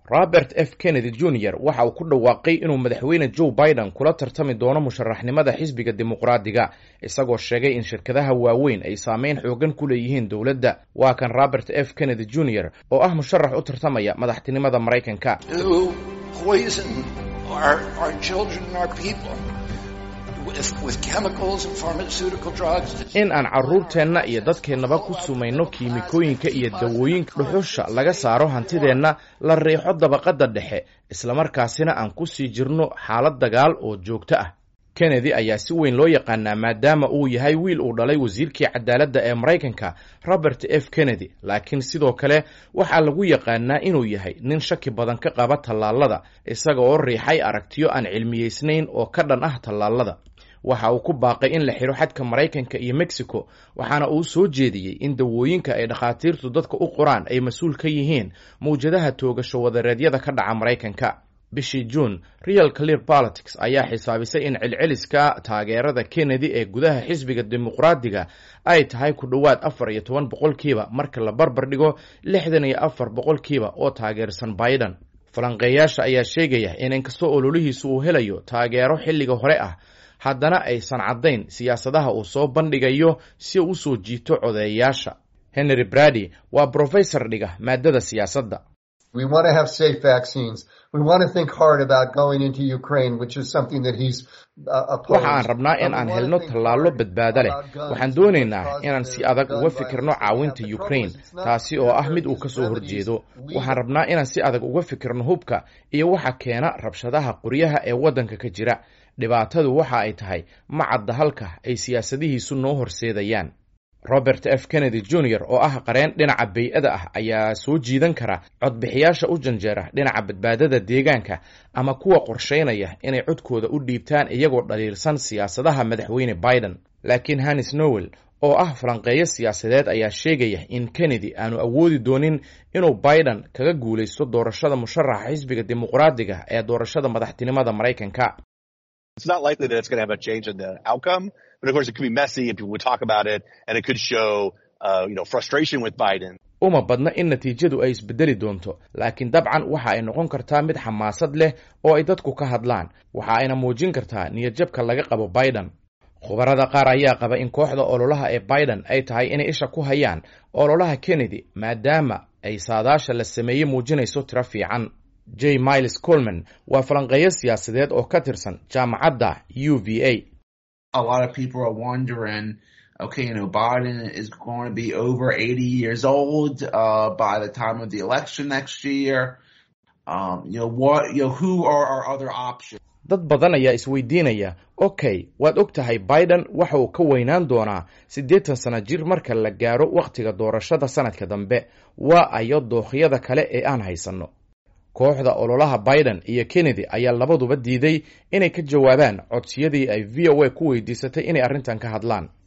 robert f kennedy jr waxa uu ku dhawaaqay inuu madaxweyne joe biden kula tartami doono musharaxnimada xisbiga dimuqraadiga isagoo sheegay in shirkadaha waaweyn ay saameyn xoogan ku leeyihiin dowladda waa kan robert f kennedy jr oo ah musharax u tartamaya madaxtinimada maraykanka in aan carruurteenna iyo dadkeennaba ku sumayno kiimikooyinka iyo dawooyinka dhuxusha laga saaro hantideenna la riixo dabaqadda dhexe islamarkaasina aan ku sii jirno xaalad dagaal oo joogto ah kennedy ayaa si weyn loo yaqaanaa maadaama uu yahay wiil uu dhalay wasiirkii cadaaladda ee maraykanka robert f kennedy laakiin sidoo kale waxaa lagu yaqaanaa inuu yahay nin shaki badan ka qaba tallaalada isaga oo riixay aragtiyo aan cilmiyeysnayn oo ka dhan ah tallaalada waxa uu ku baaqay in la xidho xadka maraykanka iyo mexico waxaana uu soo jeediyey in dawooyinka ay dhakhaatiirtu dadka u qoraan ay mas-uul ka yihiin mawjadaha toogasho wadareedyada ka dhaca maraykanka bishii juun real clear politics ayaa xisaabisay in celceliska taageerada kennedy ee gudaha xisbiga dimuqraadiga ay tahay ku dhowaad afar iyo toban boqolkiiba marka la barbar dhigo lixdan iyo afar boqolkiiba oo taageersan biden falanqeeyaasha ayaa sheegaya in inkastoo ololihiisu uu helayo taageero xilliga hore ah haddana aysan caddayn siyaasadaha uu soo bandhigayo si uu usoo jiito codeeyayaasha henry brady waa brofesor dhiga maadada siyaasadda waxa aan rabnaa in aan helno tallaallo badbaado leh waxaan doonaynaa inaan si adag uga fikirno caawinta ukraine taasi oo ah mid uu ka soo horjeedo waxaan rabnaa inaan si adag uga fikirno hubka iyo waxa keena rabshadaha qoryaha ee waddanka ka jira dhibaatadu waxa ay tahay ma cadda halka ay siyaasadihiisu noo horseedayaan robert f kennedy jr oo ah qareen dhinaca bay-ada ah ayaa soo jiidan kara codbixiyaasha u janjeera dhinaca badbaadada deegaanka ama kuwa qorsheynaya inay codkooda u dhiibtaan iyagoo dhaliilsan siyaasadaha madaxweyne biden laakiin hannis nowel oo ah falanqeeyo siyaasadeed ayaa sheegaya in kennedy aanu awoodi doonin inuu biden kaga guulaysto doorashada musharaxa xisbiga dimuqraadiga ee doorashada madaxtinimada maraykanka It's not likely that it's going to have a change in the outcome, but of course it could be messy and people would talk about it and it could show, uh, you know, frustration with Biden. uma badna in natiijadu ay isbedeli doonto laakiin dabcan waxa ay noqon kartaa mid xamaasad leh oo ay dadku ka hadlaan waxa ayna muujin kartaa niyadjabka laga qabo biden khubarada qaar ayaa qaba in kooxda ololaha ee biden ay tahay inay isha ku hayaan ololaha kennedy maadaama ay saadaasha la sameeyey muujinayso tiro fiican j miles colman waa falanqeeyo siyaasadeed oo ka tirsan jaamacadda u v a okay, you know, Biden is going to be over 80 years old uh, by the time of the election next year. Um, you know, what, you know, who are our other options? dad badan ayaa isweydiinaya okay waad og tahay biden waxa uu ka weynaan doonaa siddeetan sano jir marka la gaaro wakhtiga doorashada sanadka dambe waa ayo dookhiyada kale ee aan haysanno kooxda ololaha biden iyo kennedy ayaa labaduba diiday inay ka jawaabaan codsiyadii ay v o a ku weydiisatay inay arrintan ka hadlaan